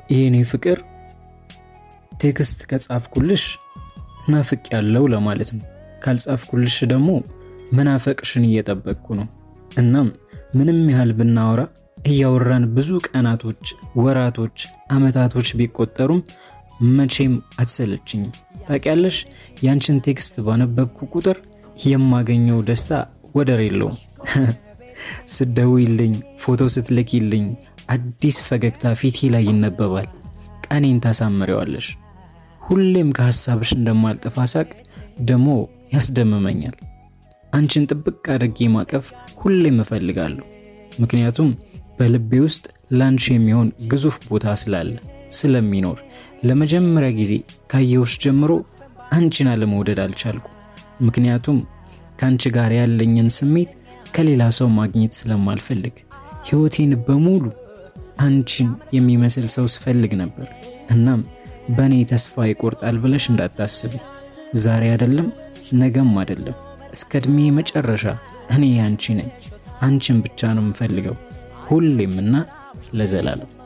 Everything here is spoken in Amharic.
የኔ ፍቅር ቴክስት ከጻፍኩልሽ ናፍቅ ያለው ለማለት ነው። ካልጻፍኩልሽ ደግሞ መናፈቅሽን እየጠበቅኩ ነው። እናም ምንም ያህል ብናወራ እያወራን ብዙ ቀናቶች፣ ወራቶች፣ አመታቶች ቢቆጠሩም መቼም አትሰለችኝም። ታውቂያለሽ፣ ያንቺን ቴክስት ባነበብኩ ቁጥር የማገኘው ደስታ ወደር የለውም። ስትደውይልኝ፣ ፎቶ ስትልኪልኝ አዲስ ፈገግታ ፊቴ ላይ ይነበባል። ቀኔን ታሳምሪዋለሽ። ሁሌም ከሐሳብሽ እንደማልጠፋ ሳቅ ደግሞ ያስደምመኛል። አንቺን ጥብቅ አድርጌ ማቀፍ ሁሌም እፈልጋለሁ። ምክንያቱም በልቤ ውስጥ ላንቺ የሚሆን ግዙፍ ቦታ ስላለ ስለሚኖር ለመጀመሪያ ጊዜ ካየሁሽ ጀምሮ አንቺን አለመውደድ አልቻልኩ። ምክንያቱም ከአንቺ ጋር ያለኝን ስሜት ከሌላ ሰው ማግኘት ስለማልፈልግ ሕይወቴን በሙሉ አንቺን የሚመስል ሰው ስፈልግ ነበር። እናም በእኔ ተስፋ ይቆርጣል ብለሽ እንዳታስቢ። ዛሬ አይደለም ነገም አይደለም፣ እስከ ዕድሜ መጨረሻ እኔ አንቺ ነኝ። አንቺን ብቻ ነው የምፈልገው ሁሌም እና ለዘላለም።